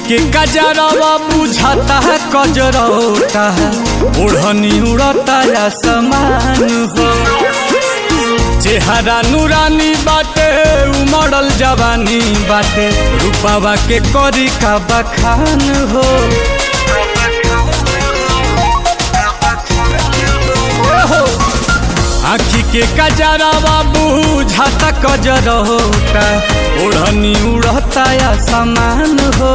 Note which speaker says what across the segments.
Speaker 1: के कजरवा बुझाता है कजरौता है ओढ़नी उड़ता या समान हो चेहरा नूरानी बाटे उमड़ल जवानी बाटे रूपावा के करी का बखान हो आखी के कजरवा बुझाता कजरौता ओढ़नी उड़ता या समान हो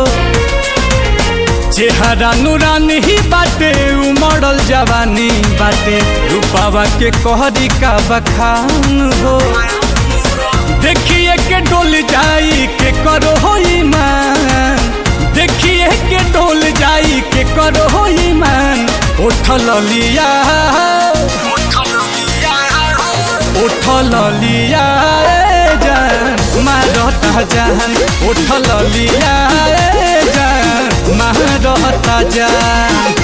Speaker 1: चेहरा नूरानी ही बाटे उमड़ल जवानी बाटे रूपावा के कहरी का बखान हो देखिए के डोल जाई के करो हो ईमान देखिए के डोल जाई के करो हो ईमान उठल लिया उठल लिया ए जान मारता जान उठल लिया ए जान मारता जान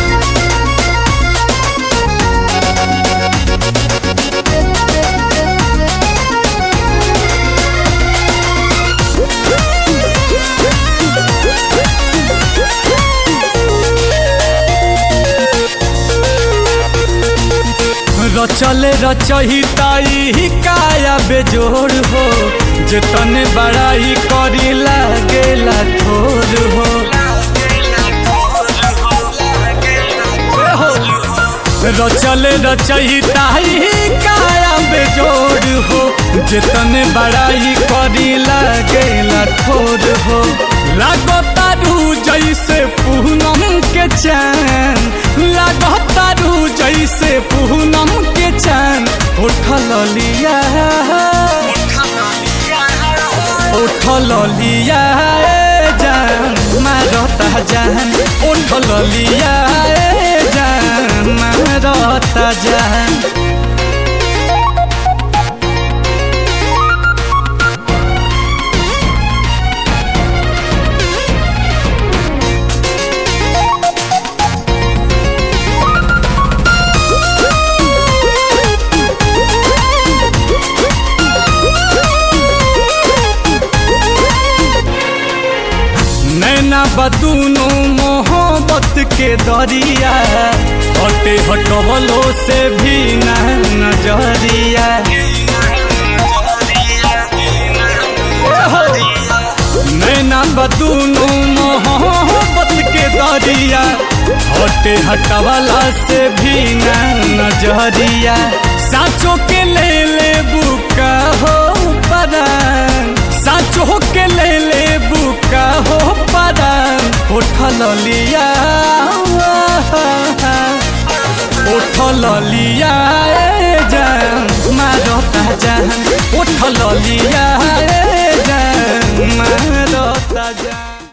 Speaker 1: रचले रचहिताई काया बेजोड़ हो जतने बड़ाई करी लागेला थोर हो रचले रचहिताई काया बेजोड़ हो जतने बड़ाई करी लागेला थोर हो लागतारू जैसे पूनम के चैन लागतारू जैसे पूनम के चैन उठल लिया उठल लिया ए जान मारता जान उठल लिया ए जान मारता जान नैना बदूनो मोहब्बत के दरिया हटे हटवलो से भी न नजरिया नैना बदूनो मोहब्बत के दरिया हटे हटवला से भी न नजरिया साचो के ले ले बुका हो परान साचो के ले ले बुका हो परान उठल लिया उठल लिया ए जान मारता जान उठल लिया ए जान मारता जान